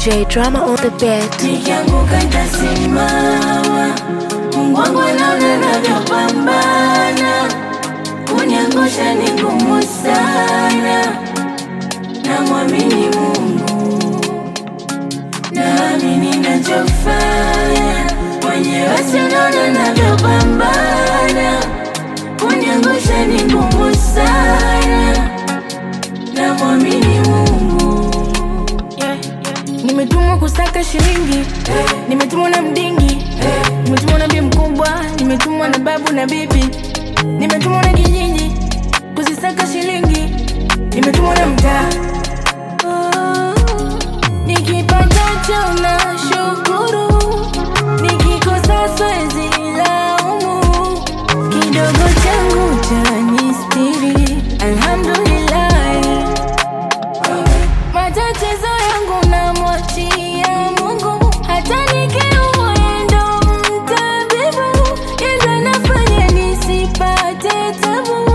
J Drama on the beat. nikianguka ntasimama. Mungu wangu anaona navyopambana, kuniangusha ni ngumu sana. Namwamini Mungu, naamini nachofanya, mwenyewe sinaona navyopambana, kuniangusha ni ngumu sana. Namwamini Mungu nimetumwa kusaka shilingi nimetumwa na mdingi nimetumwa na bi mkubwa nimetumwa na babu na bibi nimetumwa na kijiji kuzisaka shilingi nimetumwa na mtaa Oh, nikipatacho na shukuru nikikosa swezi laumu kidogo changu cha nistiri alhamdulillahi matatizo yangu namwachia Mungu, hata nikiumwa yeye ndo mtabibu, yeye ndo anafanya nisipate tabu.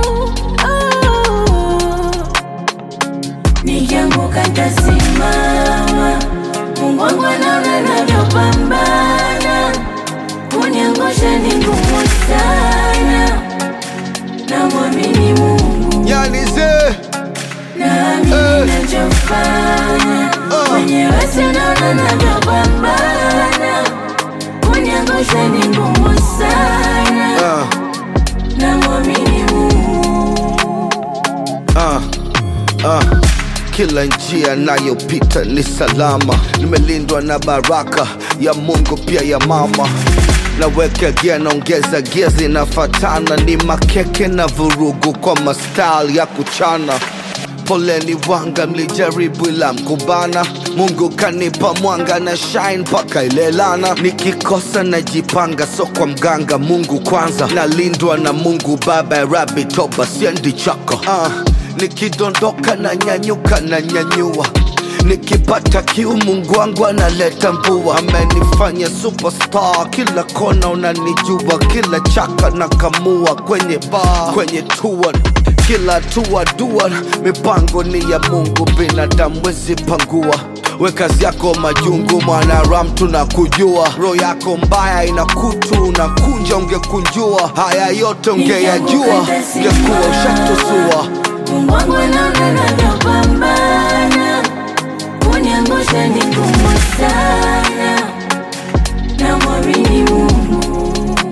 Oh. nikianguka ntasimama. Mungu wangu anaona navyopambana, kuniangusha ni ngumu sana. Namwamini Mungu, Yani ze naamini nachofanya, mwenyewe sinaona navyopambana, kuniangusha ni ngumu sana. uh, Namwamini Mungu. uh, uh. Kila njia nayopita ni salama, nimelindwa na baraka ya Mungu pia ya mama. Naweka gia naongeza gia zinafatana, ni makeke na vurugu kwa mastyle ya kuchana. Poleni wanga, mlijaribu ila mkubana. Mungu kanipa mwanga na shine mpaka ilelana. Nikikosa najipanga, so kwa mganga. Mungu kwanza, nalindwa na Mungu Baba ya Rabi, toba siendi chako. Uh, nikidondoka na nyanyuka na nyanyua nikipata kiu Mungu wangu analeta mvua, amenifanya superstar, kila kona unanijua, kila chaka na kamua kwenye bar, kwenye tour kila hatua dua, mipango ni ya Mungu, binadamu wezi pangua. We kazi yako majungu, mwanaram tunakujua, roho yako mbaya ina kutu, unakunja ungekunjua, haya yote ungeyajua, ungekuwa ushatusua. Mungu wangu anaona navyopambana, kuniangusha ni ngumu sana. Namwamini Mungu,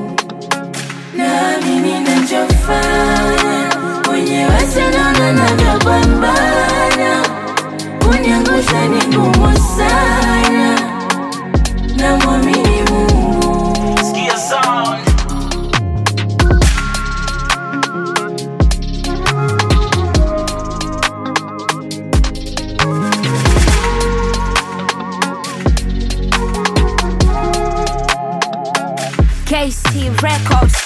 naamini nachofanya, mwenyewe sinaona navyopambana, kuniangusha ni ngumu sana. Namwamini Mungu. Skia sound. KC Records.